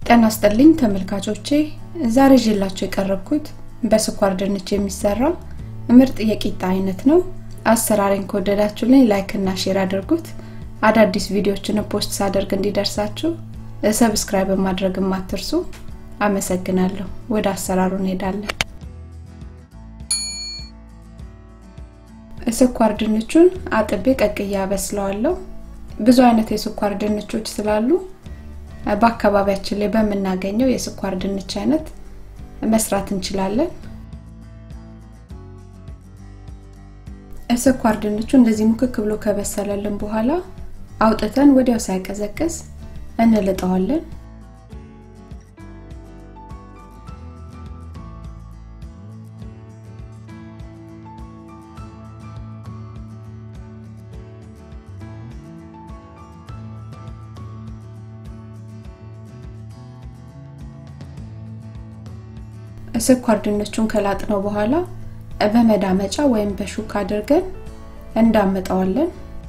ጤና ይስጥልኝ ተመልካቾቼ፣ ዛሬ ይዤላችሁ የቀረብኩት በስኳር ድንች የሚሰራ ምርጥ የቂጣ አይነት ነው። አሰራሬን ከወደዳችሁልኝ ላይክ እና ሼር አድርጉት። አዳዲስ ቪዲዮዎችን ፖስት ሳደርግ እንዲደርሳችሁ ሰብስክራይብ ማድረግ አትርሱ። አመሰግናለሁ። ወደ አሰራሩ እንሄዳለን። ስኳር ድንቹን አጥቤ ቀቅዬ አበስለዋለሁ። ብዙ አይነት የስኳር ድንቾች ስላሉ በአካባቢያችን ላይ በምናገኘው የስኳር ድንች አይነት መስራት እንችላለን። ስኳር ድንቹ እንደዚህ ሙክክ ብሎ ከበሰለልን በኋላ አውጥተን ወዲያው ሳይቀዘቅዝ እንልጠዋለን። ስኳር ድንቹን ከላጥነው በኋላ በመዳመጫ ወይም በሹካ አድርገን እንዳመጣዋለን።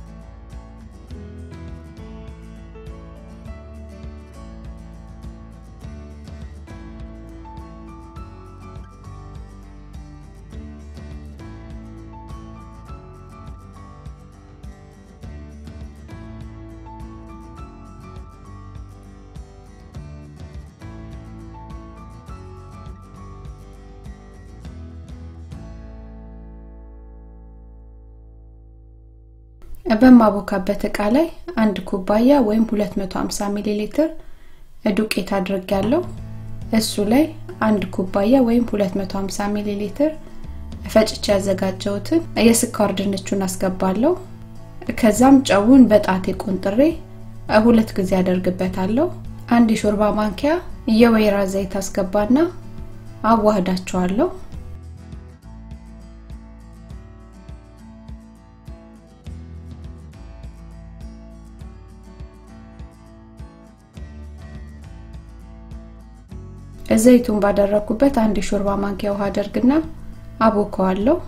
በማቦካበት እቃ ላይ አንድ ኩባያ ወይም 250 ሚሊ ሊትር ዱቄት አድርጌያለሁ። እሱ ላይ አንድ ኩባያ ወይም 250 ሚሊ ሊትር ፈጭቼ ያዘጋጀሁትን የስኳር ድንቹን አስገባለሁ። ከዛም ጨውን በጣቴ ቆንጥሬ ሁለት ጊዜ አደርግበታለሁ። አንድ የሾርባ ማንኪያ የወይራ ዘይት አስገባና አዋህዳቸዋለሁ። ዘይቱን ባደረኩበት አንድ የሾርባ ማንኪያ ውሃ አደርግና አቦከዋለሁ።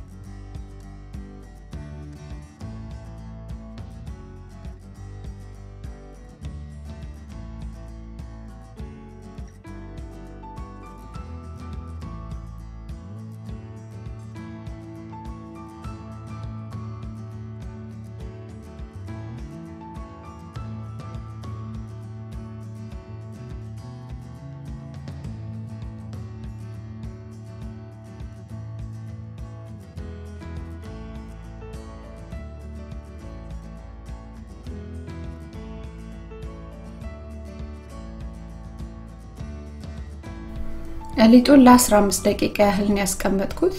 ሊጡን ለ15 ደቂቃ ያህል ነው ያስቀመጥኩት።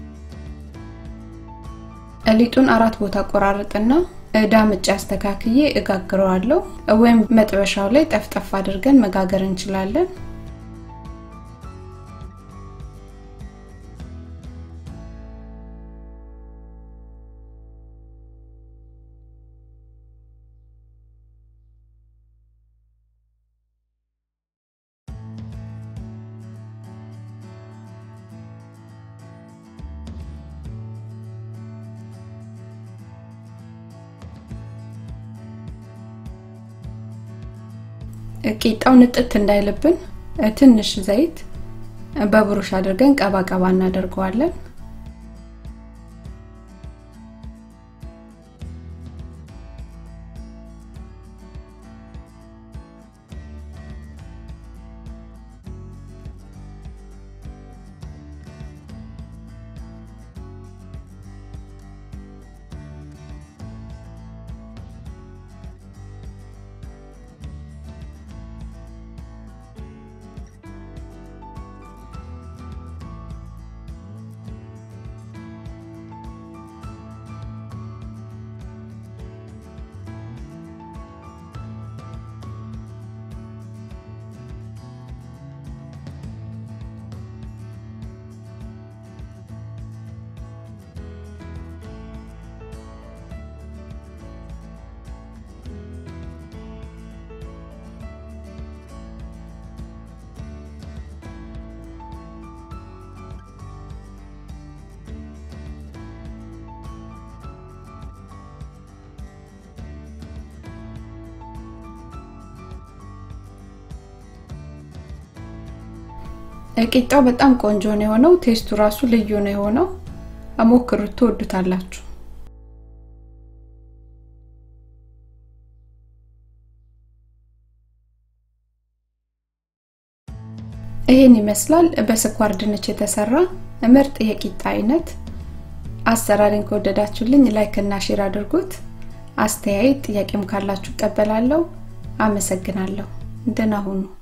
ሊጡን አራት ቦታ ቆራርጥና ዳምጬ አስተካክዬ እጋግረዋለሁ። ወይም መጥበሻው ላይ ጠፍጠፍ አድርገን መጋገር እንችላለን። ቂጣው ንጥት እንዳይልብን ትንሽ ዘይት በብሩሽ አድርገን ቀባ ቀባ እናደርገዋለን። ቂጣው በጣም ቆንጆ ነው የሆነው። ቴስቱ ራሱ ልዩ ነው የሆነው። ሞክሩት፣ ትወዱታላችሁ። ይህን ይመስላል በስኳር ድንች የተሰራ ምርጥ የቂጣ አይነት። አሰራሪን ከወደዳችሁልኝ ላይክ እና ሼር አድርጉት። አስተያየት ጥያቄም ካላችሁ እቀበላለሁ። አመሰግናለሁ። ደህና ሁኑ።